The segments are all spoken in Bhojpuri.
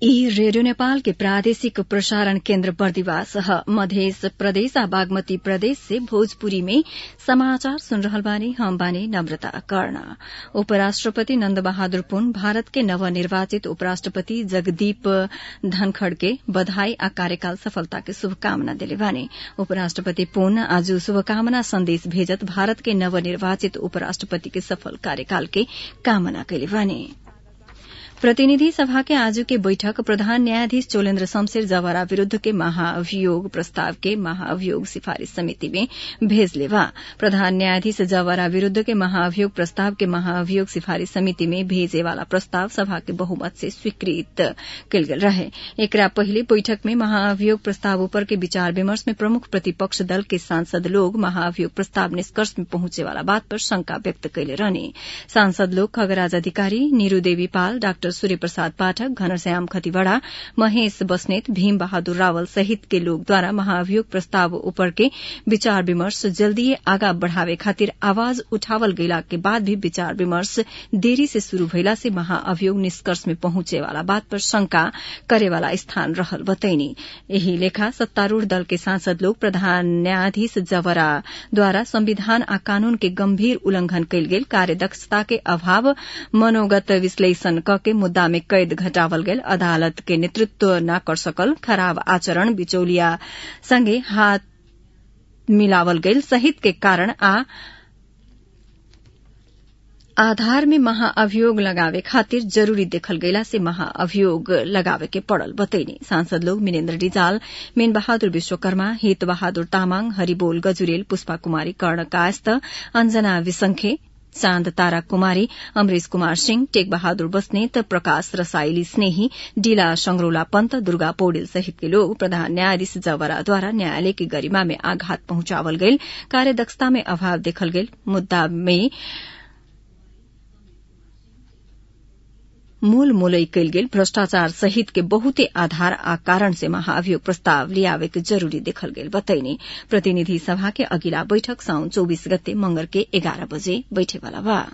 ई रेडियो नेपाल के प्रादेशिक प्रसारण केन्द्र बर्दिवास ह मध्य प्रदेश आ बागमती प्रदेश से भोजपुरी में समाचार सुन रहल बानी हम बानी नम्रता कर्ण उपराष्ट्रपति नन्द बहादुर पुन भारत के नवनिर्वाचित उपराष्ट्रपति जगदीप धनखड़ के बधाई आ कार्यकाल सफलता के शुभकामना देले बानी उपराष्ट्रपति पुन आज शुभकामना संदेश भेजत भारत के नवनिर्वाचित उपराष्ट्रपति के सफल कार्यकाल के कामना कैले बानी प्रतिनिधि सभा के आज के बैठक प्रधान न्यायाधीश चोलेन्द्र शमशेर जवारा विरूद्ध के महाअभियोग प्रस्ताव के महाअभियोग सिफारिश समिति में भेजले बा प्रधान न्यायाधीश जवारा विरूद्ध के महाअभियोग प्रस्ताव के महाअभियोग सिफारिश समिति में भेजे वाला प्रस्ताव सभा के बहुमत से स्वीकृत कयल गेल रहे एकरा पहिले बैठक में महाअभियोग प्रस्ताव ऊपर के विचार विमर्श में प्रमुख प्रतिपक्ष दल के सांसद लोग महाअभियोग प्रस्ताव निष्कर्ष में पहुंचे वाला बात पर शंका व्यक्त कैले रहने सांसद लोग खगराज अधिकारी नीरू देवी पाल डाक्टर सूर्य प्रसाद पाठक घनश्याम खतिवड़ा महेश बस्नेत भीम बहादुर रावल सहित के लोग द्वारा महाअभियोग प्रस्ताव ऊपर के विचार विमर्श जल्दी आगा बढ़ावे खातिर आवाज उठावल गईला के बाद भी विचार विमर्श देरी से शुरू भइला से महाअभियोग निष्कर्ष में पहुंचे वाला बात पर शंका करे वाला स्थान रहल बतैनी यही लेखा सत्तारूढ़ दल के सांसद लोग प्रधान न्यायाधीश जवरा द्वारा संविधान आ कानून के गंभीर उल्लंघन कयल गेल कार्यदक्षता के अभाव मनोगत विश्लेषण क के मुद्दा में कैद घटावल गेल अदालत के नेतृत्व न कर सकल खराब आचरण बिचौलिया संगे हाथ मिलावल गेल सहित के कारण आ आधार में महाअभियोग लगावे खातिर जरूरी देखल गईला से महाअभियोग लगावे के पड़ल बतैनी सांसद लोग मिनेन्द्र रिजाल मेन बहादुर विश्वकर्मा हित बहादुर तामाङ हरिबोल गजुरेल पुष्पा कुमारी कर्ण कायस्थ अंजना विसंखे चाँद तारा कुमारी अमरेश कुमार सिंह टेक बहादुर बस्नेत प्रकाश रसाइली स्नेही डीला संगरोला पन्त दुर्गा पौडेल सहित के लोग प्रधान न्यायाधीश जवराद्वारा न्यायालय की गरिमा में आघात पहुंचावल गईल कार्यदक्षता में अभाव देखल गेल मुद्दा में मूल मूलई कयल गेल भ्रष्टाचार सहित के बहुते आधार आ कारण से महाअभियोग प्रस्ताव लियावे के जरूरी देखल गेल बतैनी प्रतिनिधि सभा के अगिला बैठक साउन चौबीस गते मंगर के एघार बजे बैठेवाला बा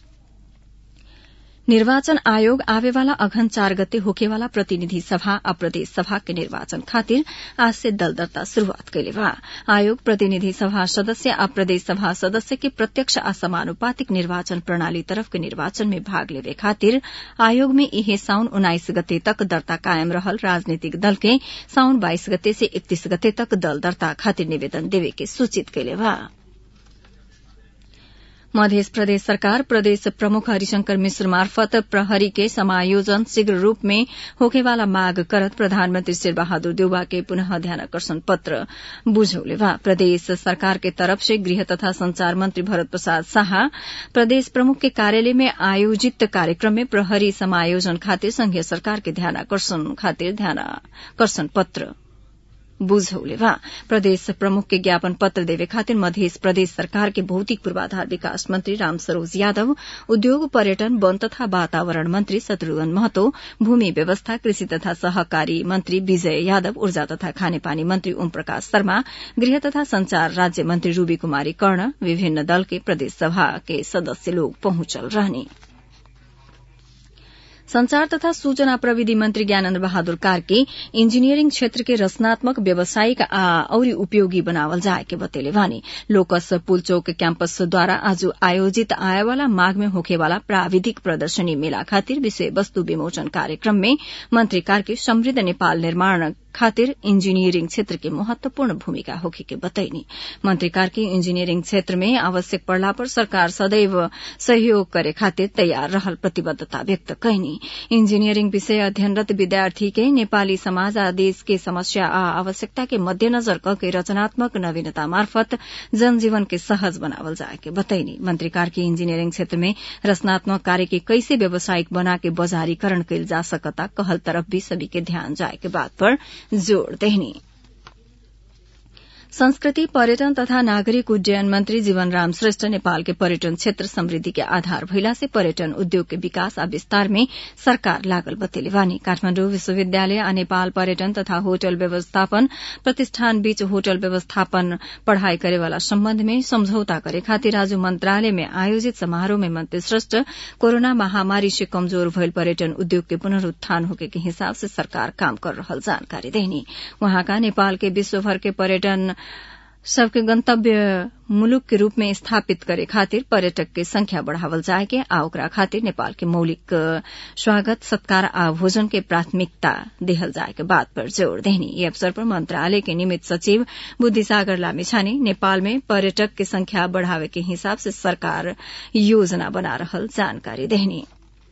निर्वाचन आयोग आवेवाला अघन चार गते होकेवाला प्रतिनिधि सभा आ प्रदेश सभा के निर्वाचन खातिर आज से दल दर्ता शुरूआत कैले बा आयोग प्रतिनिधि सभा सदस्य आ प्रदेश सभा सदस्य के प्रत्यक्ष आ समानुपातिक निर्वाचन प्रणाली तरफ के निर्वाचन में भाग लेवे खातिर आयोग में इहे साउन उन्नाइस गते तक दर्ता कायम रहल राजनीतिक दल के साउन बाइस गते से इकतीस गते तक दल दर्ता खातिर निवेदन देवे के सूचित कैले बा मध्य प्रदेश सरकार प्रदेश प्रमुख हरिशंकर मिश्र मार्फत प्रहरी के समायोजन शीघ्र रूप में होकेवाला माग करत प्रधानमंत्री शेर बहादुर देउबा के पुनः ध्यानकर्षण पत्र बुझौले बा प्रदेश सरकार के तरफ से गृह तथा संचार मंत्री भरत प्रसाद शाह प्रदेश प्रमुख के कार्यालय में आयोजित कार्यक्रम में प्रहरी समायोजन खातिर संघीय सरकार के ध्यानकर्षण खातिर ध्यानकर्षण पत्र बुझौले बा प्रदेश प्रमुख के ज्ञापन पत्र देवे खातिर मध्य प्रदेश सरकार के भौतिक पूर्वाधार विकास मंत्री राम सरोज यादव उद्योग पर्यटन वन तथा वातावरण मंत्री शत्रुघ्न महतो भूमि व्यवस्था कृषि तथा सहकारी मंत्री विजय यादव ऊर्जा तथा खानेपानी मंत्री ओम प्रकाश शर्मा गृह तथा संचार राज्य मंत्री रूबी कुमारी कर्ण विभिन्न दल के प्रदेश सभा के सदस्य लोग पहुंचल रहने संचार तथा सूचना प्रविधि मंत्री ज्ञानेन्द्र बहादुर कार्की इंजीनियरिंग क्षेत्र के रचनात्मक व्यावसायिक आ औरी उपयोगी बनावल जाए के बतेले वानी लोकस पुलचौक कैंपस द्वारा आज आयोजित आएवाला माघ में होखेवाला प्राविधिक प्रदर्शनी मेला खातिर विषय वस्तु विमोचन कार्यक्रम में मंत्री कार्की समृद्ध नेपाल निर्माण खातिर इंजीनियरिंग क्षेत्र के महत्वपूर्ण भूमिका होखे के बतैनी मंत्री कार्की इंजीनियरिंग क्षेत्र में आवश्यक पड़ला पर सरकार सदैव सहयोग करे खातिर तैयार रहल प्रतिबद्धता व्यक्त कैनी इंजीनियरिंग विषय अध्ययनरत विद्यार्थी के नेपाली समाज आ देश के समस्या आ आवश्यकता के मध्यनजर करके रचनात्मक नवीनता मार्फत जनजीवन के सहज बनावल जाए के बतैनी मंत्री कार्की इंजीनियरिंग क्षेत्र में रचनात्मक कार्य के कैसे व्यावसायिक बना के बजारीकरण कैल जा सकता कहल तरफ भी सभी के ध्यान जाए के बात पर जोड़ देनी संस्कृति पर्यटन तथा नागरिक उड्डयन मंत्री जीवनराम श्रेष्ठ नेपाल के पर्यटन क्षेत्र समृद्धि के आधार भइला से पर्यटन उद्योग के विकास आ विस्तार में सरकार लागल बतेले बानी काठमाण्डु विश्वविद्यालय आ नेपाल पर्यटन तथा होटल व्यवस्थापन प्रतिष्ठान बीच होटल व्यवस्थापन पढ़ाई करेवाला सम्बन्ध में समझौता करे खातिर आज मंत्रालय में आयोजित समारोह में मंत्री श्रेष्ठ कोरोना महामारी से कमजोर भइल पर्यटन उद्योग के पुनरूत्थान होके के हिसाब से सरकार काम कर रहल जानकारी देनी वहाँका नेपाल के विश्वभर के पर्यटन सबके गंतव्य मुलुक के रूप में स्थापित करे खातिर पर्यटक के संख्या बढ़ावल जाए के आ ओकरा खातिर नेपाल के मौलिक स्वागत सत्कार आ भोजन के प्राथमिकता देहल जाए के बात पर जोड़ देनी ये अवसर पर मंत्रालय के निमित सचिव बुद्धिसागर लामिछाने नेपाल में पर्यटक के संख्या बढ़ावे के हिसाब से सरकार योजना बना रहल जानकारी देनी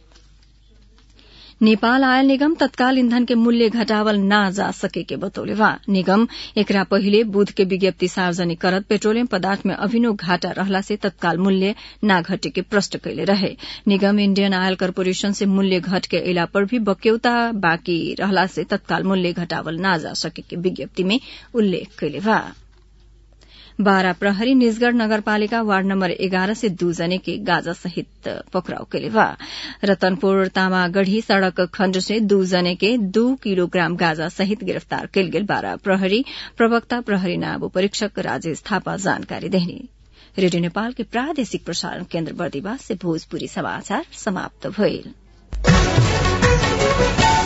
नेपाल आयल निगम तत्काल ईंधन के मूल्य घटावल ना जा सके के बतौले वा निगम एकरा पहिले बुध के विज्ञप्ति सार्वजनिक करत पेट्रोलियम पदार्थ में अभिनव घाटा रहला से तत्काल मूल्य ना घटे के प्रश्न कैले रहे निगम इंडियन आयल कर्पोरेशन से मूल्य घट के अला पर भी बक्यौता बाँकी रहला से तत्काल मूल्य घटावल ना जा सके के विज्ञप्ति में उल्लेख कैले बा बारा प्रहरी निजगढ़ नगरपालिका वार्ड नम्बर एघार से दू जने के गाजा सहित पकड़ाव केले बा रतनपुर तामागढ़ी सड़क खण्ड से दू जने के दू किलोग्राम गाजा सहित गिरफ्तार कैल गेल बारा प्रहरी प्रवक्ता प्रहरी नाब परीक्षक राजेश थापा जानकारी देहनी रेडियो नेपाल के प्रादेशिक प्रसारण केन्द्र बर्दिवास से भोजपुरी समाचार समाप्त भइल